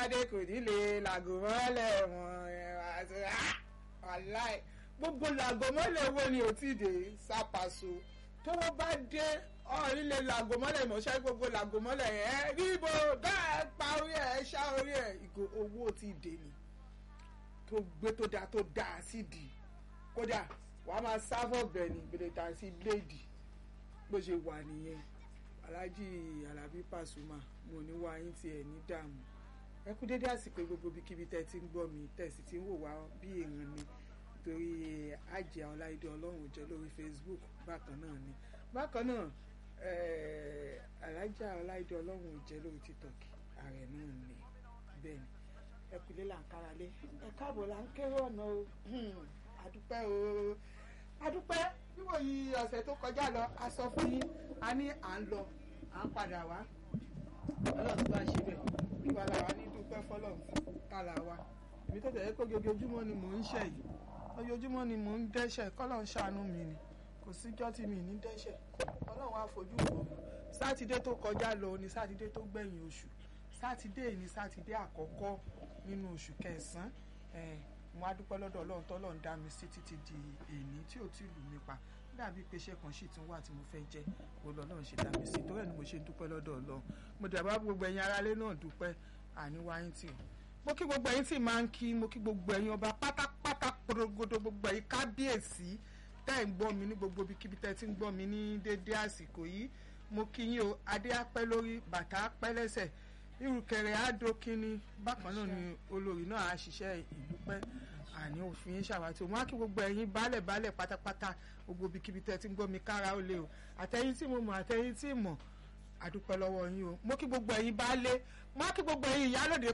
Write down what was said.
dé kò ní lè làgò mọ́lẹ̀ wọn aláì gbogbo làgò mọ́lẹ̀ wo ni ò tí ì dé sápàṣọ tówó bá dé ọ̀rí lè làgò mọ́lẹ̀ ìmọ̀ṣẹ́ gbogbo làgò mọ́lẹ̀ ẹ̀ ríbo bẹ́ẹ̀ pa orí ẹ̀ ṣá orí ẹ̀ ìgò owó tí ì dé ni tó gbé tó dáa tó dáa sídìí kódà wàá máa sáfọ̀ bẹ̀ ní gbèdéta sí bléèdì bó ṣe wà nìyẹn aláàjì alábí pàṣùmà mo ní wá yín tiẹ̀ ní dààmú ẹ kú dédé àsìkò gbogbo ibikíbi tẹ́ ti ń gbọ́ mi tẹ̀sí tí ń wò wá bí èèyàn ni torí àjẹ́ ọláìdé ọlọ́run jẹ́ lórí Facebook bákan náà ni bákan náà alájà ọláìdé ọlọ́run jẹ́ lórí TikTok ààrẹ náà ni bẹ́ẹ̀ ni ẹ kú lé là ń kára lé ẹ káàbọ̀ là ń kéré ọ̀nà o adúpẹ́ o adúpẹ́ níwò yìí ọ̀sẹ̀ tó kọjá lọ a sọ fún yín a ní à ń lọ à ń padà wá ọlọ́run tó bá ṣe bẹ́ẹ̀ nígbà làwa ní dúpẹ́ fọlọ́run fún kálá wa èmi tó tẹ̀lé pé ojoojúmọ́ ni mò ń ṣẹ̀ yìí ojoojúmọ́ ni mò ń dẹ́ṣẹ̀ kọ́lọ́run ṣàánú mi ni kò síjọ́ tí mi ní dẹ́ṣẹ̀ ọlọ́run á fojú wò sátidé tó kọjá lọ ni sátidé tó gbẹ̀yìn oṣù sátidé ni sátidé àkọ́kọ́ nínú oṣù kẹsàn-án mo á dúpẹ́ lọ́dọ̀ ọlọ́run tọ́lọ́run dá mi sí títí di èní tí ò tí lù mí pa dàbí pé iṣẹ́ kan sì tún wà tí mo fẹ́ jẹ́ gbogbo ọlọ́run ṣe dá mi sí torí ẹ̀ ni mo ṣe ń dúpẹ́ lọ́dọ̀ ọlọ́run mo dàbá gbogbo ẹ̀yin aráalé náà dúpẹ́ àníwáyín tì mo kí gbogbo ẹ̀yin tí máa ń kí mo kí gbogbo ẹ̀yin ọba pátápátá porogodo gbogbo ẹ̀yin kábíyèsí tẹ́ ẹ̀ ń gbọ́ mi ní gbogbo ibikíbi tẹ́ ẹ ti ń gbọ́ mi ní déédéé àsìkò yìí mo kí yín o adé apẹ́ lórí bàtà apẹ́ lẹ́sẹ̀ irùkẹ̀rẹ̀ àdókínní bákan náà ni olórí náà á ṣiṣẹ́ ìdúpẹ́ àní òfin ṣàwátì òun á kí gbogbo ẹ̀yin baálẹ̀ baálẹ̀ pátápátá gbogbo ibikíbi tẹ́ ti ń gbọ́ mi kára ó lé o àtẹ̀yin tí mo mọ̀ àtẹ̀yin tí mọ̀ àdúpẹ́ lọ́wọ́ yín o mo kí gbogbo ẹ̀yin baálé mo á kí gbogbo ẹ̀yin ìyálòde